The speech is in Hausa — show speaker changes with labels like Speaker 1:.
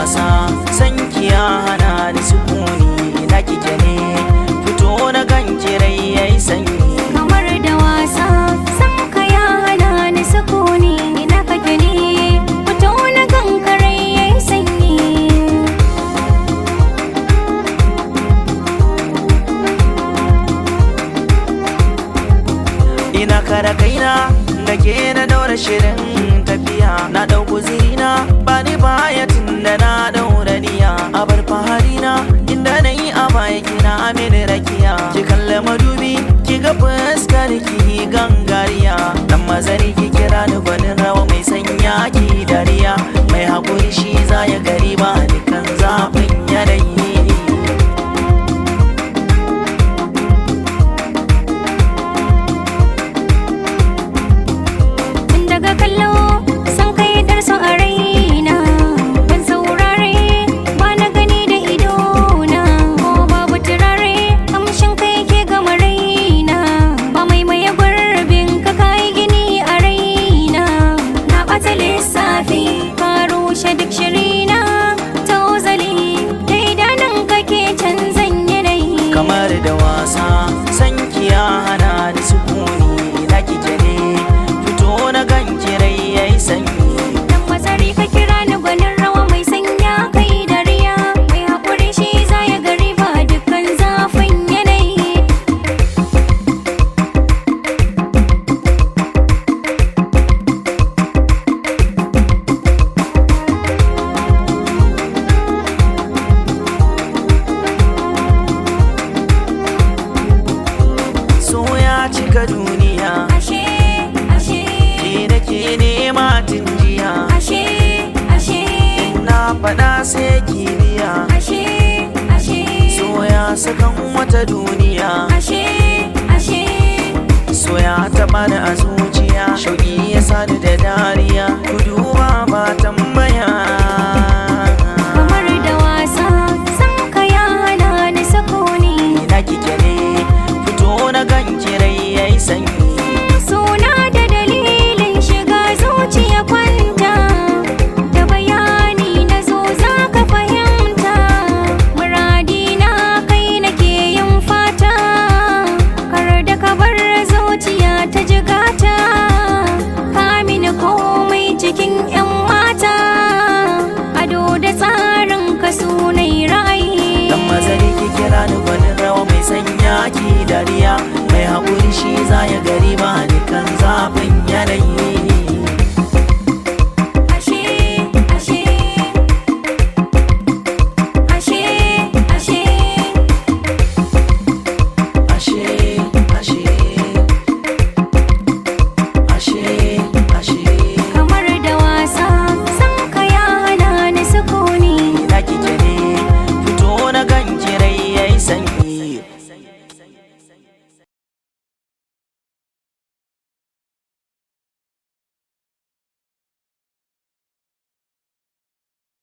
Speaker 1: wasa san kiya hana ni sukuni na kike ne fito na kan kirai yayi sanyi
Speaker 2: kamar da wasa san ka ya hana ni sukuni ina kake ne fito na kankare yayi sanyi
Speaker 1: ina kara kaina da ke na daura shirin tafiya na ɗauku zina ba ni baya tun da na daura niya a bar faharina inda na yi a baya kina mini rakiya ki kalla madubi ki ga fuskar ki gangariya dan mazari ki kira ni gwanin rawa mai sanya ki dariya mai haƙuri shi za ya gari ba dukan zafin yanayi
Speaker 2: tun daga kallo san kai darso a raina ban saurare ba na gani da idona ko babu turare kamshin kai ke gama raina ba mai maye gurbin ka kai gini a raina na ɓata lissafi ka rushe duk shirina ta ozali da idanun kake canzan yanayi
Speaker 1: kamar da wasa san kiya hana ni sukuni na kike ne fito na kan kirai yayi sanyi
Speaker 2: Dan mazari ka kira ni gwanin rawa mai sanya kai dariya Mai haƙuri shi za ya gari ba dukkan zafin yanayi
Speaker 1: so ya cika duniya
Speaker 2: Ashe, ashe,
Speaker 1: ke da ke nema tun jiya
Speaker 2: ashe, ashe,
Speaker 1: na faɗa sai kibiya
Speaker 2: ashe, ashe,
Speaker 1: so ya sakan wata duniya
Speaker 2: ashe, ashe
Speaker 1: so ya taɓa ni a zuciya shauƙi ya sani da dariya ku duba ba tambaya
Speaker 2: Kamar da wasa san ka ya hana ni sakoni
Speaker 1: ina kike ne fito na kan kirai yayi sanyi
Speaker 2: Suna da dalilin shiga zuciya kwanta Da bayani na zo za ka fahimta Muradi na kai nake yin fata Kar da ka bar zuciya ta jigata Ka mini komai cikin 'yan mata Ado da tsarin ka sunai ra'ayi
Speaker 1: Dan mazari ki kira ni gwanin rawa mai sanya ki dariya Mai haƙuri shi za ya gari ba dukan zafin yanayi